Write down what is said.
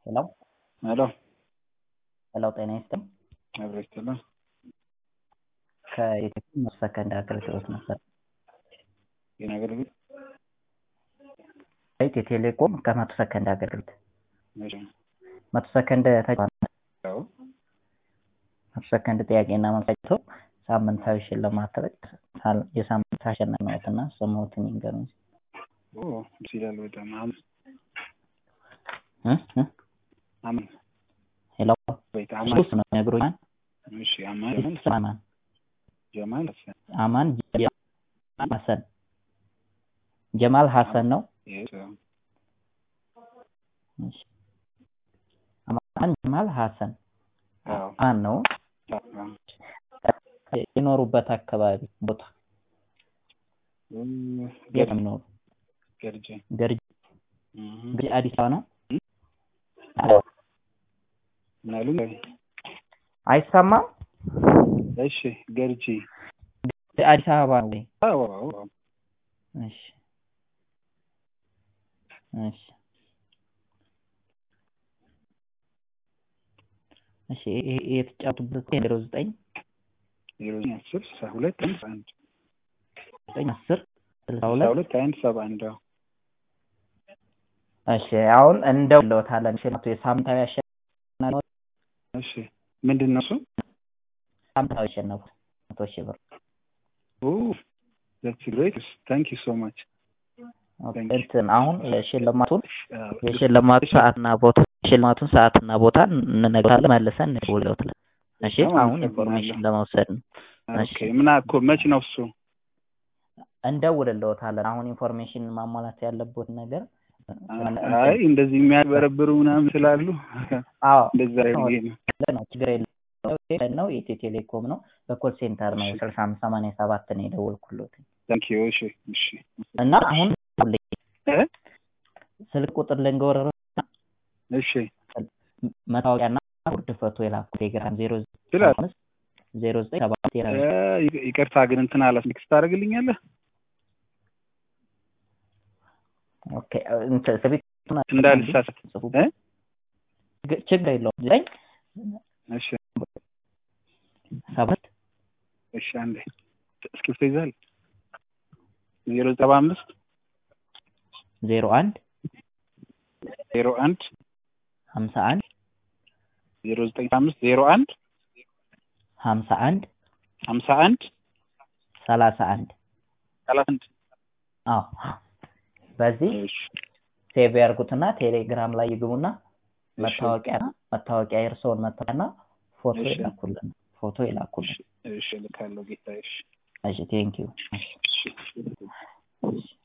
ሄሎ ሄሎ ሄሎ ጤና ይስጥልኝ። አብሮ ይስጥልን። ከኢትዮጵያ መቶ ሰከንድ አገልግሎት ነበር። የኔ አገልግሎት ኢትዮ ቴሌኮም ከመቶ ሰከንድ አገልግሎት መቼ ነው? መቶ ሰከንድ ተጫዋች ያው መቶ ሰከንድ ጥያቄና መልስ አይቶ ሳምንታዊ ሽልማት ተበል የሳምንት አሸናፊ ነዎትና ስምዎትን ይንገሩኝ። ኦ ደስ ይላል በጣም አም እ እ አም ሄሎ ወይት አማን ሶስት ነው የሚነግሩኝ። እሺ አማን ስም አማን ጀማል ሀሰን አማን ጀማል ሀሰን ጀማል ሀሰን ነው። የስ እሺ አማን ጀማል ሀሰን አዎ ማን ነው? የኖሩበት አካባቢ ቦታ የት ነው የሚኖሩ? ገርጄ ገርጂ እህ ገርጂ አዲስ አበባ ነው። ምናሉ አይሰማም? እሺ ገርጂ አዲስ አበባ ነው ወይ? አዎ አዎ አዎ እሺ እሺ እሺ ይሄ የተጫወቱበት ዜሮ ዘጠኝ ዜሮ ዘጠኝ አስር ስልሳ ሁለት አንድ አንድ ዘጠኝ አስር ስልሳ ስልሳ ሁለት ሁለት አንድ ሰባ አንድ አዎ እሺ አሁን እንደውለታለን ሽልማቱ የሳምንታዊ አሸናፊ እሺ ምንድን ነው እሱ? ሳምንታዊ አሸነፉ መቶ ሺህ ብር ኦ that's great thank you so much Thank you. እንትን አሁን የሽልማቱን የሽልማቱ ሰዓትና ቦታ የሽልማቱን ሰዓትና ቦታ እንነግርሃለን መልሰን እንደውለታለን። እሺ በጣም አሁን አመሰግናለሁ። ኢንፎርሜሽን ለመውሰድ ነው። እሺ ኦኬ ምን እኮ መች ነው እሱ? እንደውልልዎታለን። አሁን ኢንፎርሜሽን ማሟላት ያለቦት ነገር አይ እንደዚህ የሚያበረብሩ ምናምን ስላሉ አዎ እንደዛ ብዬ ነው። ነው ችግር የለም ነው የኢትዮ ቴሌኮም ነው በኮል ሴንተር ነው እሺ። ስልሳ አምስት ሰማንያ ሰባት ነው የደወልኩሎት ታንክ ዩ እሺ እሺ እና አሁን እ ስልክ ቁጥር ልንገወረረ እሺ መታወቂያና ጉርድ ፎቶ የላኩ ቴሌግራም ዜሮ ይችላል። አምስት ዜሮ ዘጠኝ ሰባት እ ይቅ- ይቅርታ ግን እንትን አላስ ሚክስ ታደርግልኛለህ? ኦኬ እንትን ስልክ እንዳልሳሳት ጽፉ እ ግ- ችግር የለውም ዘጠኝ እሺ ሰባት እሺ አንዴ እስክሪብቶ ይዛል ዜሮ ሰባ አምስት ዜሮ አንድ ዜሮ አንድ ሀምሳ አንድ ዜሮ ዘጠኝ አምስት ዜሮ አንድ ሀምሳ አንድ ሀምሳ አንድ ሰላሳ አንድ ሰላሳ አንድ አዎ በዚህ እሺ ሴቭ ያርጉትና ቴሌግራም ላይ ይግቡና እሺ መታወቂያና መታወቂያ የእርስዎን መታወቂያና ፎቶ እሺ። ይላኩልን ፎቶ ይላኩልን እሺ እልካለሁ ጌታዬ እሺ እሺ ቴንኪዩ እሺ